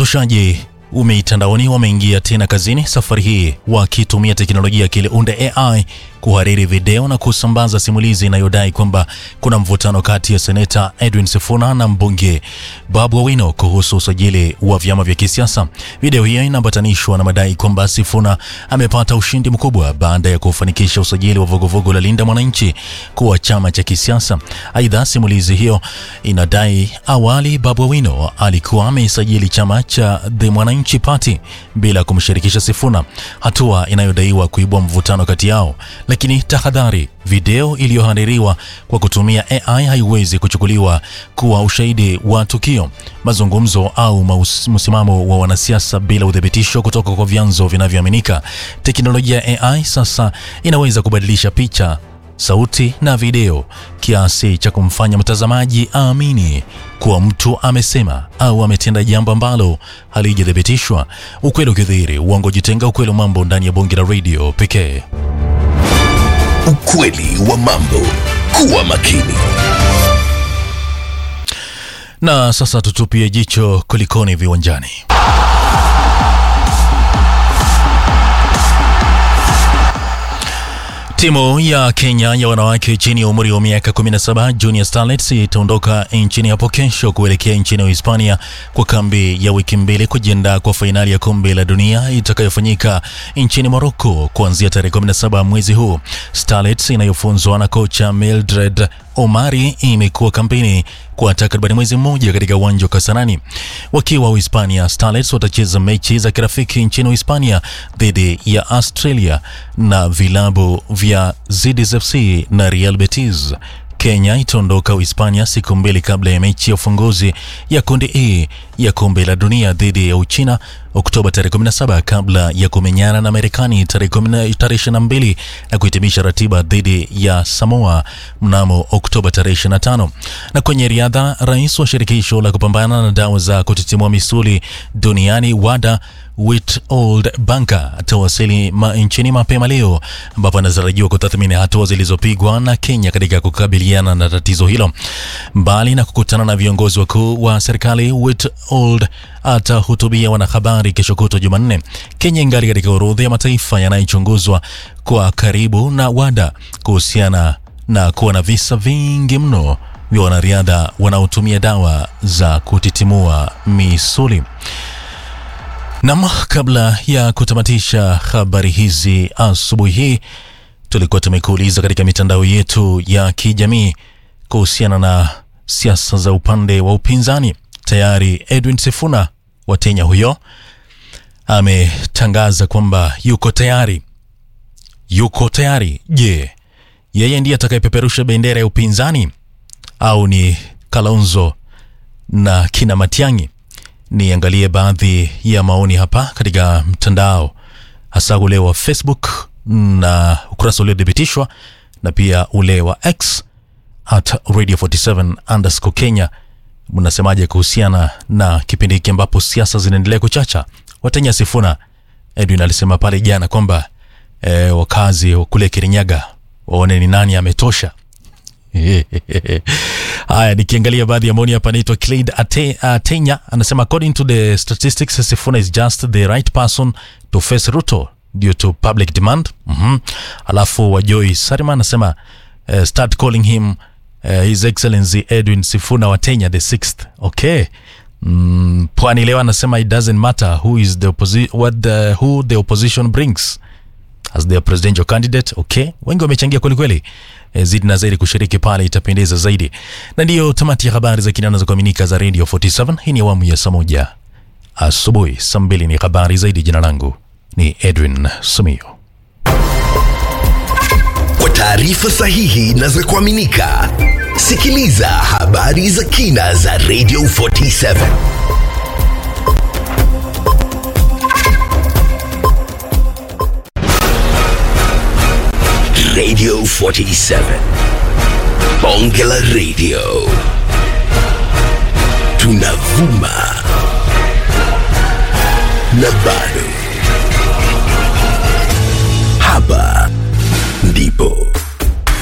Wapotoshaji mitandaoni wameingia tena kazini, safari hii wakitumia teknolojia ya akili unde AI kuhariri video na kusambaza simulizi inayodai kwamba kuna mvutano kati ya seneta Edwin Sifuna na mbunge Babu Owino kuhusu usajili wa vyama vya kisiasa. Video hiyo inaambatanishwa na madai kwamba Sifuna amepata ushindi mkubwa baada ya kufanikisha usajili wa vuguvugu la Linda Mwananchi kuwa chama cha kisiasa. Aidha, simulizi hiyo inadai awali Babu Owino alikuwa ameisajili chama cha The Mwananchi Party bila kumshirikisha Sifuna, hatua inayodaiwa kuibua mvutano kati yao. Lakini tahadhari, video iliyohaririwa kwa kutumia AI haiwezi kuchukuliwa kuwa ushahidi wa tukio, mazungumzo au maus- msimamo wa wanasiasa bila uthibitisho kutoka kwa vyanzo vinavyoaminika. Teknolojia ya AI sasa inaweza kubadilisha picha sauti na video kiasi cha kumfanya mtazamaji aamini kuwa mtu amesema au ametenda jambo ambalo halijathibitishwa. Ukweli ukidhihiri, uongo jitenga. Ukweli wa mambo ndani ya bonge la radio pekee. Ukweli wa mambo. Kuwa makini. Na sasa tutupie jicho kulikoni viwanjani. Timu ya Kenya ya wanawake chini ya umri wa miaka 17 Junior Starlets itaondoka nchini hapo kesho kuelekea nchini Hispania kwa kambi ya wiki mbili kujiandaa kwa fainali ya kombe la dunia itakayofanyika nchini Morocco kuanzia tarehe 17 mwezi huu. Starlets inayofunzwa na kocha Mildred Omari imekuwa kampeni kwa takriban mwezi mmoja katika uwanja wa Kasarani. Wakiwa Uhispania, Starlets watacheza mechi za kirafiki nchini Uhispania dhidi ya Australia na vilabu vya ZSFC na Real Betis. Kenya itaondoka Uhispania siku mbili kabla ya mechi ya ufunguzi ya kundi E ya kombe la dunia dhidi ya Uchina Oktoba tarehe 17 kabla ya kumenyana na Marekani tarehe 22 na kuhitimisha ratiba dhidi ya Samoa mnamo Oktoba tarehe 25. Na kwenye riadha, rais wa shirikisho la kupambana na dawa za kutitimua misuli duniani WADA Witold Banka atawasili ma nchini mapema leo ambapo anatarajiwa kutathmini hatua zilizopigwa na Kenya katika kukabiliana na tatizo hilo. Mbali na kukutana na viongozi wakuu wa serikali, Witold atahutubia wanahabari kesho kutwa Jumanne. Kenya ingali katika orodha ya mataifa yanayochunguzwa kwa karibu na WADA kuhusiana na kuwa na visa vingi mno vya wanariadha wanaotumia dawa za kutitimua misuli. Nam, kabla ya kutamatisha habari hizi asubuhi hii, tulikuwa tumekuuliza katika mitandao yetu ya kijamii kuhusiana na siasa za upande wa upinzani. Tayari Edwin Sifuna wa Kenya huyo ametangaza kwamba yuko tayari, yuko tayari. Je, yeye ndiye atakayepeperusha bendera ya upinzani au ni Kalonzo na kina Matiang'i? Niangalie baadhi ya maoni hapa katika mtandao, hasa ule wa Facebook na ukurasa uliothibitishwa na pia ule wa X at radio 47 underscore Kenya. Mnasemaje kuhusiana na kipindi hiki ambapo siasa zinaendelea kuchacha? Watenya Sifuna Edwin alisema pale jana kwamba e, wakazi wa kule Kirinyaga waone ni nani ametosha. Haya, nikiangalia baadhi ya maoni hapa, anaitwa Claid Ate, Atenya anasema according to the statistics Sifuna is just the right person to face Ruto due to public demand. mm-hmm. Alafu Wajoi Sarima anasema uh, start calling him uh, his excellency Edwin Sifuna wa Kenya the sixth. Okay. Mm, Pwani leo anasema it doesn't matter who is the opposi what the, who the opposition brings as their presidential candidate. Okay, wengi wamechangia kwelikweli. E, zidi na zaidi kushiriki pale itapendeza zaidi. Na ndiyo tamati ya habari za kinana za kuaminika za Radio 47. Hii ni awamu ya saa moja asubuhi, saa mbili ni habari zaidi. Jina langu ni Edwin Sumio. Kwa taarifa sahihi na za kuaminika, sikiliza habari za kina za Radio 47. Radio 47. Bonge la Radio. Tunavuma na bado. Hapa ndipo